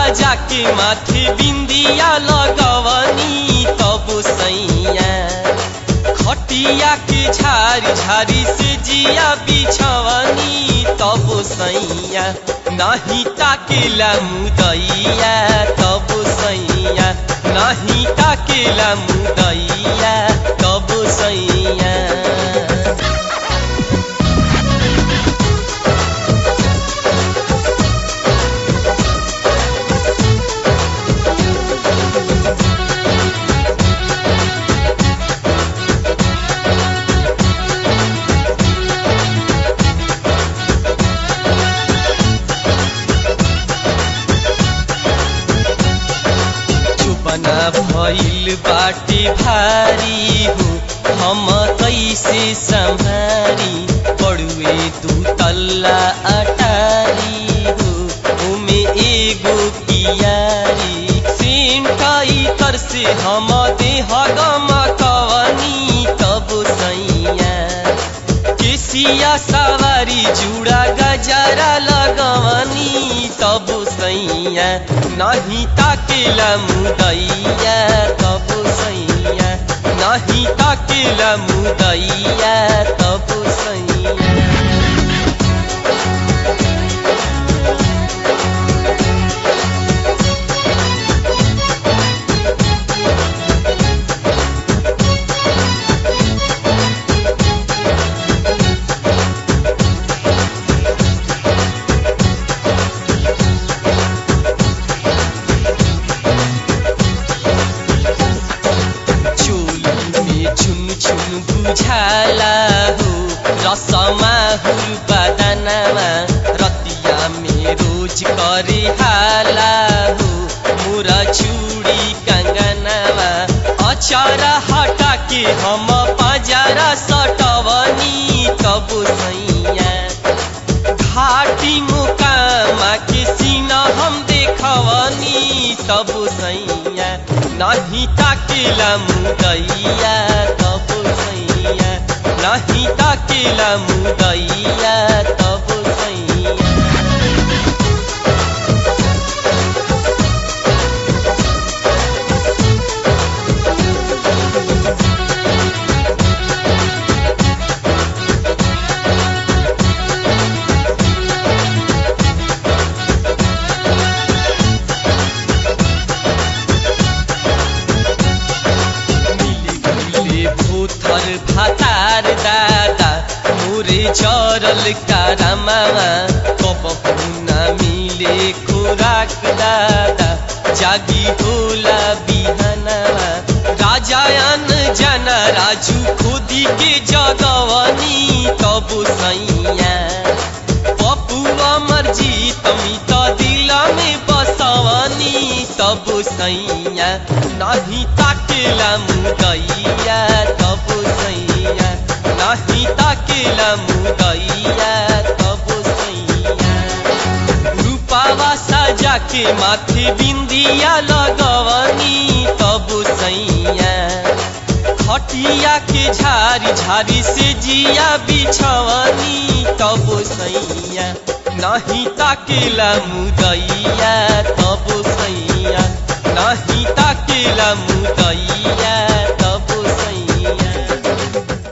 साजा के माथे बिंदिया लगवनी तब सैया खटिया के झारी झारी से जिया बिछवनी तब सैया नाही ताकेला मुदैया तब सैया नाही ताकेला मुदैया तब सैया चुपना भइल बाटे भारी हो हम कैसे संभारी पड़ुए दू तल्ला अटारी हो उमे एगो कियारी सेंटाई तर से हम देह गम कवनी तब सैया केसिया सवारी जुड़ा गजरा लगवनी तब सैया नहीं ताकेला मुदैया तब सैया नहीं ताकेला मुदैया तब सैया चोली में छुन छुन बुझाला हो रसमा हुल बदनमा रतिया में रोज करे हाला हो मोरा चूड़ी कंगनवा अचारा हटा के हम पजारा सटवनी तब सैया घाटी मुकामा के सीना हम देखवनी तब सैया नहीं ताकेला मुदैया तब सैया नहीं ताकेला मुदैया तब सैया मिले भूथर भातार दादा मोरे चरल कारामामा कपहुना मिले खुराक दादा जागी होला बिहानामा राजायन जना राजू खुदी के जगवनी तब सैया पप्पू अमर जी तमी त दिल में बसवनी तब सैया नहीं ताकेला मुदैया तब सैया नहीं ताकेला मुदैया तब सैया रूपावा साजा के माथे बिंदिया लगवनी तब सैया खटिया के झारी झारी से जिया बिछवनी तब सैया नहीं ताकेला मुदैया तब सैया नहीं ताकेला मुदैया